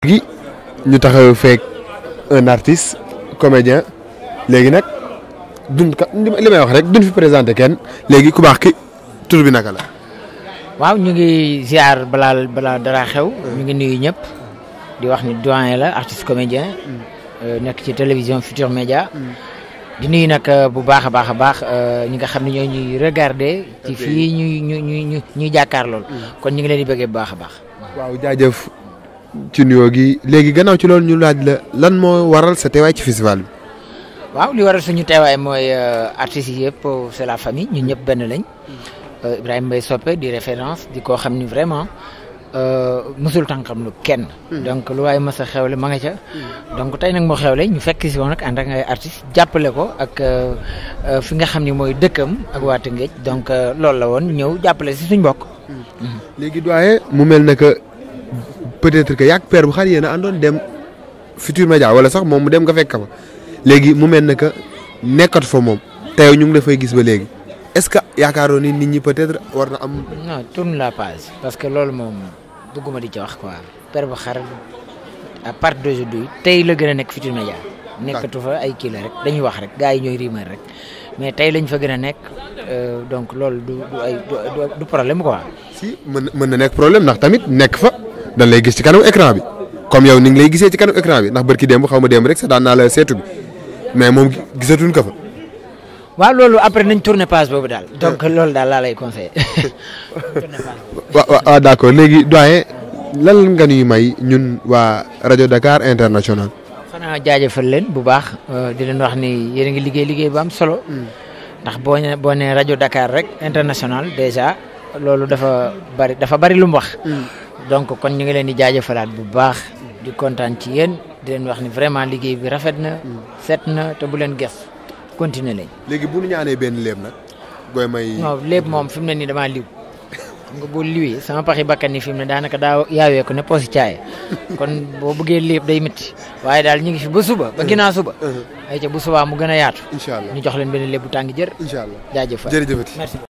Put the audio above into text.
gi ñu taxaw feek un artiste comédien léegi nag duñ ka li may wax rek duñ fi présenté kenn léegi ku baax ki tur bi naka la. waaw ñu ngi ziar balaa balaa dara xew. ñu ngi nuyu ñëpp. di wax ni doyen la artiste comédien. nekk ci télévision Futur Média. di nuyu nag bu baax a baax a baax ñi nga xam ne ñoo ñuy regarder. ci fii ñuy ñu ñu ñuy jàkkaar lool. kon ñu ngi leen di bëggee bu baax a baax. waaw jaajëf ci nuyoo gi léegi gannaaw ci loolu ñu laaj la lan moo waral sa teewaay ci festival bi. waaw li waral suñu teewaay mooy artistes yi yëpp c'est la famille ñun ñëpp benn lañ. Ibrahima Mbaye Soppe di référence di koo xam ni vraiment musul tànkam lu kenn. donc lu waaye mës a xewle ma nga ca. donc tey nag moo xewle ñu fekk si woon nag ànd ak ay artistes jàppale ko ak fi nga xam ni mooy dëkkam ak waa Tëngéej donc loolu la woon ñëw jàppale si suñ bokk. léegi doyen mu mel ne que peut-être que yàgg père bu xar yéen a àndoon dem Futur Média wala sax moom mu dem nga fekk fa léegi mu mel ne que nekkatu fa moom tey ñu ngi la fay gis ba léegi est-ce que yaakaaroon ni nit ñi peut-être war na am. non tourne la page parce que loolu moom bëgguma di ci wax quoi père bu xar à partir d'aujourd'hui tey la gën a nekk Futur Média nekkatu fa ay kii la rek dañuy wax rek gars yi ñooy rumeur rek mais tey lañ fa gën a nekk donc loolu du du ay du problème quoi. si mën mën na nekk problème ndax tamit nekk fa dañ lay gis ci kanam écran bi comme yow ni ngi lay gisee ci kanam écran bi ndax barki démb xaw ma démb rek sa daan naa la seetu bi mais moom gisatuñ ko fa. waaw loolu après nañ tourner page boobu daal. donc loolu daal laa lay conseillé. tourner page boobu. waaw waaw d'accord léegi doyen lan nga ñuy may ñun waa rajo Dakar international. xanaa jaajëfal leen bu baax di leen wax ni yéen a ngi liggéey liggéey bu am solo. ndax boo nee boo nee rajo Dakar rek international déjà loolu dafa bari dafa bari lu mu wax. donc kon ñu ngi leen di jaajëfalaat bu baax. di kontaan ci yéen di leen wax ni vraiment liggéey bi rafet na. set na te bu leen ges continuer lañ. léegi bu ñu ñaanee benn léeb nag. gooy may non lépp moom fi mu ne nii damaa liw xam nga boo liwee sama paxi bakkan ni fi mu ne daanaka daa yaawee ko ne poosi caaye kon boo bëggee lépp day métti waaye daal ñu ngi fi ba suba ba ginnaaw suba. ay ca bu subaa mu gën a yaatu. incha allah ñu jox leen benn lépp bu tàng jër. incha allah jaajëfal jërëjëfati merci.